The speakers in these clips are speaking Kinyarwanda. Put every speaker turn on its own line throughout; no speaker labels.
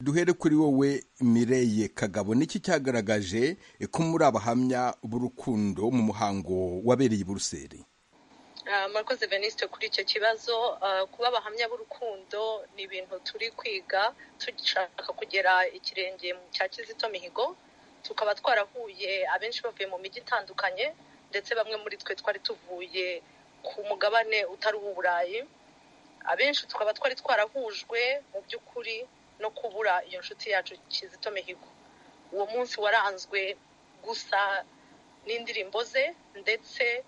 duhere kuri wowe mireye kagabo niki cyagaragaje ko muri abahamya b'urukundo mu muhango wabereye i buruseli
murakoze venisite kuri icyo kibazo kuba abahamya b'urukundo ni ibintu turi kwiga dushaka kugera ikirenge cya kizito mihigo tukaba twarahuye abenshi bavuye mu mijyi itandukanye ndetse bamwe muri twe twari tuvuye ku mugabane utari uw'uburayi abenshi tukaba twari twarahujwe mu by'ukuri no kubura iyo nshuti yacu kizito mihigo uwo munsi waranzwe gusa n'indirimbo ze ndetse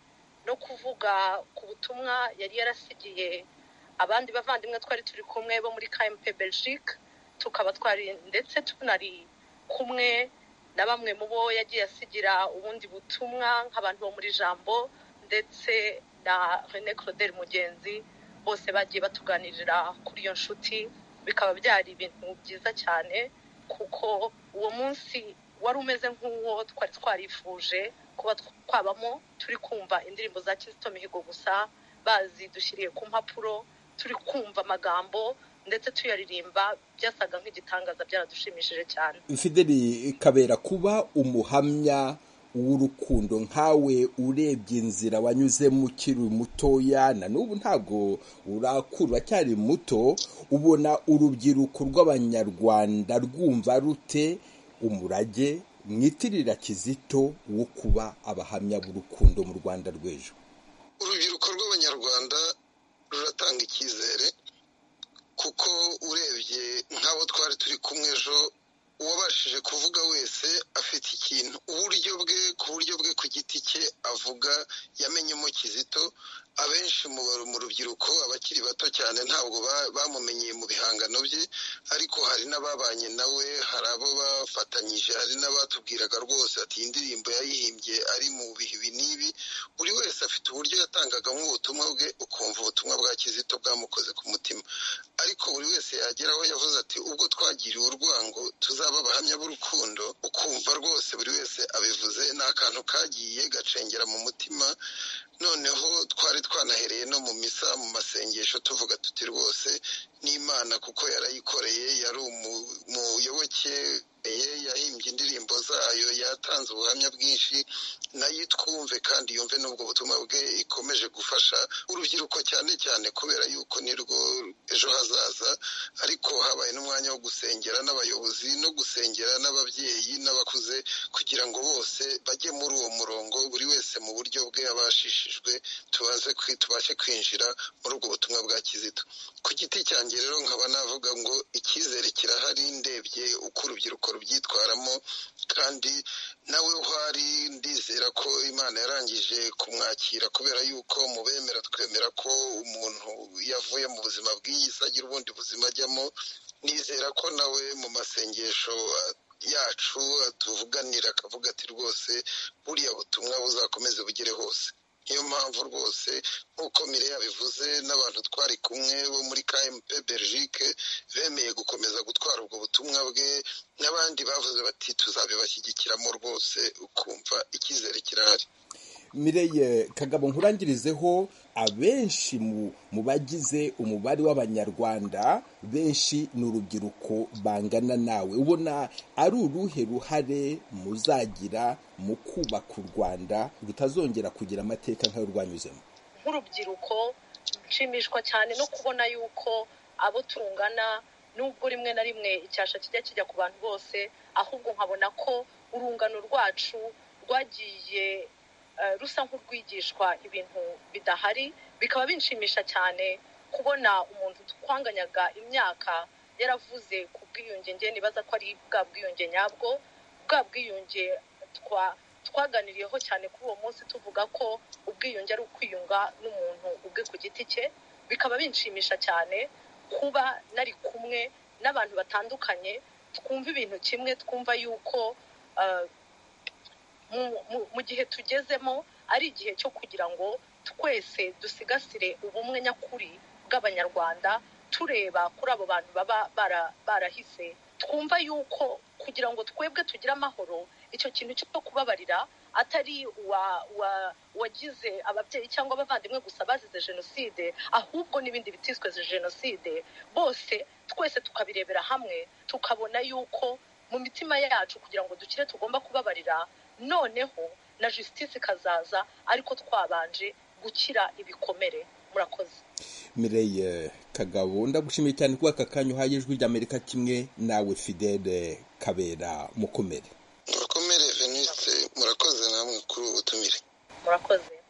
no kuvuga ku butumwa yari yarasigiye abandi bavandimwe twari turi kumwe bo muri kmp belgique tukaba twari ndetse tunari kumwe na bamwe mu bo yagiye asigira ubundi butumwa nk'abantu bo muri jambo ndetse na rene claudel mugenzi bose bagiye batuganirira kuri iyo nshuti bikaba byari ibintu byiza cyane kuko uwo munsi wari umeze nk'uwo twari twarifuje kuba twabamo turi kumva indirimbo za kizito mihigo gusa bazidushyiriye ku mpapuro turi kumva amagambo ndetse tuyaririmba byasaga nk'igitangaza byaradushimishije cyane
fideli kabera kuba umuhamya w'urukundo nkawe urebye inzira wanyuzemo ukiri mutoya na n'ubu ntabwo urakura cyari muto ubona urubyiruko rw'abanyarwanda rwumva rute umurage mwitirira kizito wo kuba abahamya b'urukundo mu rwanda rw'ejo
urubyiruko rw'abanyarwanda ruratanga icyizere kuko urebye nk'abo twari turi kumwe ejo uwabashije kuvuga wese afite ikintu uburyo bwe ku buryo bwe ku giti cye avuga yamenyemo kizito abenshi mu rubyiruko abakiri bato cyane ntabwo bamumenyeye mu bihangano bye ariko hari n'ababanye nawe hari abo bafatanyije hari n'abatubwiraga rwose ati iyi ndirimbo yayihimbye ari mu bihe n'ibi buri wese afite uburyo yatangagamo ubutumwa bwe ukumva ubutumwa bwa kizito bwamukoze ku mutima ariko buri wese yagera aho yavuze ati ubwo twagiriwe urwango tuzaba abahamya b'urukundo ukumva rwose buri wese abivuze ni akantu kagiye gacengera mu mutima noneho twari twanahereye no mu misa mu masengesho tuvuga tuti rwose n'imana kuko yarayikoreye yari umuyoboke yahimbye indirimbo zayo yatanze ubuhamya bwinshi nayo twumve kandi yumve n'ubwo butumwa bwe ikomeje gufasha urubyiruko cyane cyane kubera yuko nirwo ejo hazaza ariko habaye n'umwanya wo gusengera n'abayobozi no gusengera n'ababyeyi n'abakuze kugira ngo bose bajye muri uwo murongo buri wese mu buryo bwe abashishijwe tubashe kwinjira muri ubwo butumwa bwa kizito ku giti cyanjye rero nkaba navuga ngo icyizere kirahari ndebye uko urubyiruko rubyitwaramo kandi nawe uhari ndizera ko imana yarangije kumwakira kubera yuko mu bemera twemera ko umuntu yavuye mu buzima bw'iyi si agira ubundi buzima ajyamo nizera ko nawe mu masengesho yacu atuvuganira akavuga ati rwose buriya butumwa buzakomeze bugere hose niyo mpamvu rwose nk'uko mire yabivuze n'abantu twari kumwe bo muri kmp belgique bemeye gukomeza gutwara ubwo butumwa bwe n'abandi bavuze bati tuzabibashyigikiramo rwose ukumva icyizere kirahari
mireye kagabo nkurangirizeho abenshi mu bagize umubare w'abanyarwanda benshi ni urubyiruko bangana nawe ubona ari uruhe ruhare muzagira mu kubaka u rwanda rutazongera kugira amateka nk'ayo rwanyuzemo
nk'urubyiruko nshimishwa cyane no kubona yuko abo tungana nubwo rimwe na rimwe icyasha kijya kijya ku bantu bose ahubwo nkabona ko urungano rwacu rwagiye rusa nk'urwigishwa ibintu bidahari bikaba binshimisha cyane kubona umuntu twanganyaga imyaka yaravuze ku bwiyunge nge nibaza ko ari bwa bwiyunge nyabwo bwa bwiyunge twaganiriyeho cyane kuri uwo munsi tuvuga ko ubwiyunge ari ukwiyunga n'umuntu ubwe ku giti cye bikaba binshimisha cyane kuba nari kumwe n'abantu batandukanye twumva ibintu kimwe twumva yuko mu gihe tugezemo ari igihe cyo kugira ngo twese dusigasire ubumwe nyakuri bw'abanyarwanda tureba kuri abo bantu baba barahise twumva yuko kugira ngo twebwe tugire amahoro icyo kintu cyo kubabarira atari uwagize ababyeyi cyangwa abavandimwe gusa bazize jenoside ahubwo n'ibindi bitiswe jenoside bose twese tukabirebera hamwe tukabona yuko mu mitima yacu kugira ngo dukire tugomba kubabarira noneho na jisitisi ikazaza ariko twabanje gukira ibikomere murakoze
mireye kagabo ndagushimiye cyane kuba aka kanya uhaye ijwi ry'amerika kimwe nawe fidele kabera mukomere
murakomere venise murakoze namwe kuri ubu butumire
murakoze